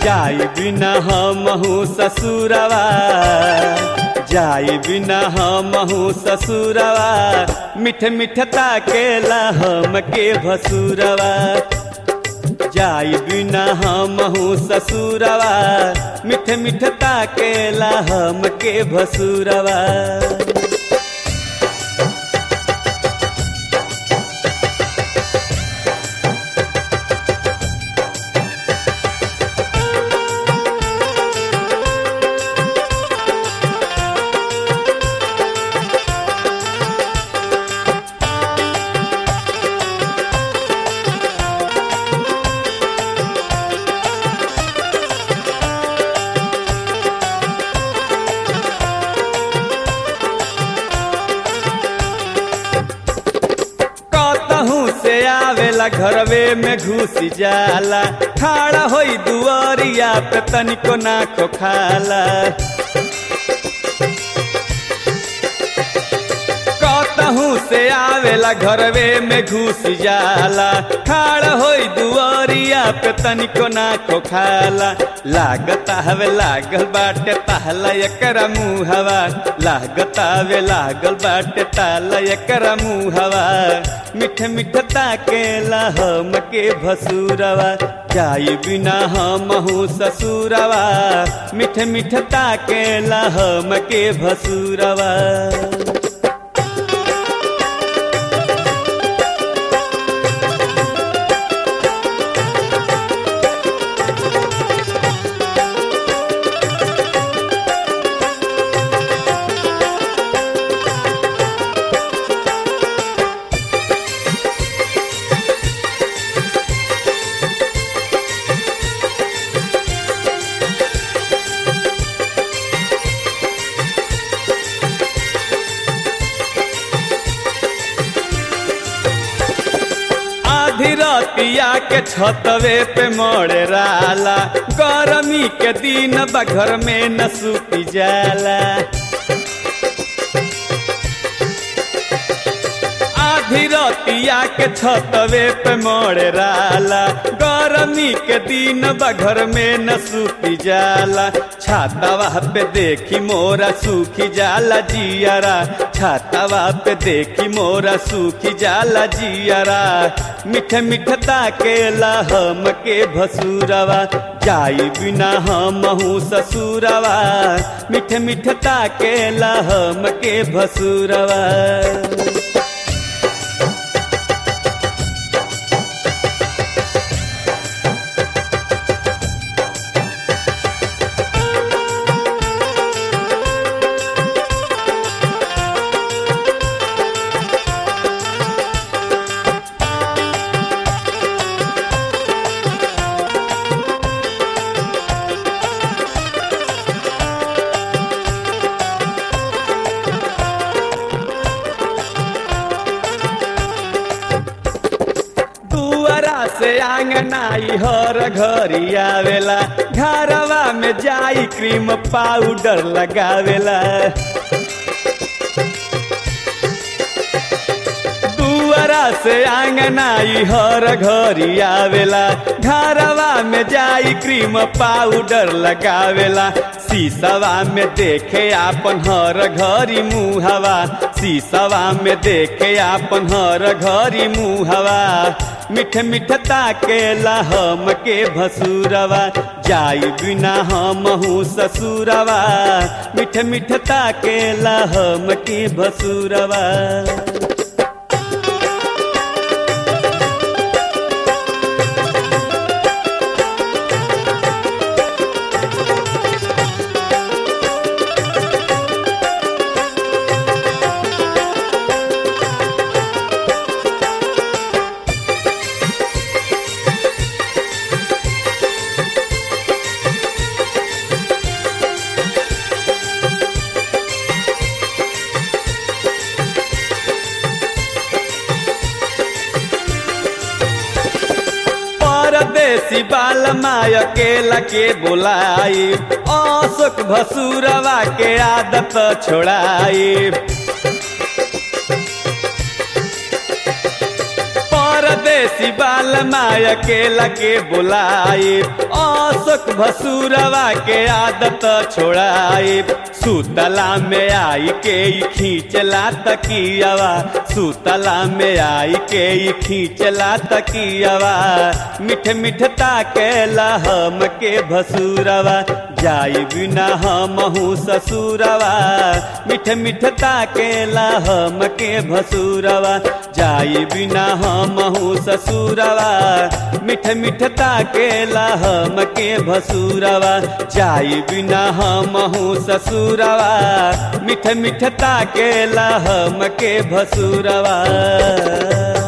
जाई बिना हमहू ससुरवा जाई बिना हमहू ससुरवा मिठ मिठता केला हम के भसुरवा जाई बिना हमहू ससुरवा मिठ मिठता केला हम के भसुरवा कतहू से आवेला घरवे में घुस जाला खाड़ा होई दुआरिया पे तनिको ना को खाला कतहू से आवेला घरवे में घुस जाला खाड़ होई दुआरिया पे तनिको ना को खाला लागत हवे लागल बाटे ताला एकरा मुहवा लागत हवे लागल बाटे ताला एकरा मुहवा मिठ मिठ ताकेला हम के भसुरवा जाई बिना हमहू ससुरवा मिठ मिठ ताकेला हम के भसुरवा आधी रतिया के छतवे पे मोड़े राला गरमी के दिन बा घर में न सूती जाला आधी रतिया के छतवे पे मोड़े राला गरमी के दिन बा घर में न सूती जाला छातावा पे देखी मोरा सूखी जाला जियारा छातावा पे देखी मोरा सूखी जाला जियारा मिठ मिठ ताकेला हम के भसुरवा जाई बिना हमहू ससुरवा मिठ मिठ ताकेला हम के भसुरवा दुआरा से आंगनाई हर घरी आवेला घरवा में जाई क्रीम पाउडर लगावेला दुआरा से आंगनाई हर घरी आवेला घरवा में जाई क्रीम पाउडर लगावेला शीशवा में देखे आपन हर घरी मुहवा शीशवा में देखे आपन हर घरी मुहवा मिठ मिठ ताकेला हम के भसुरवा जाई बिना हमहू ससुरवा मिठ मिठ ताकेला हम के भसुरवा परदेसी बाल माय अकेला के बोलाई अशोक भसुरवा के आदत छोड़ाई परदेसी बाल माया के लगे बोलाए अशोक भसुरवा के आदत छोड़ाए सुतला में आई के ई खींचला तकियावा सुतला में आई के ई खींचला तकियावा मिठ मिठ ताकेला हम के भसुरवा जाई बिना हमहू ससुरवा मिठ मिठ ताकेला हम के भसुरवा जाई बिना हमहू ससुरवा मिठ मिठ ताकेला हम के भसुरवा जाई बिना हमहू ससुरवा मिठ मिठ ताकेला हम के भसुरवा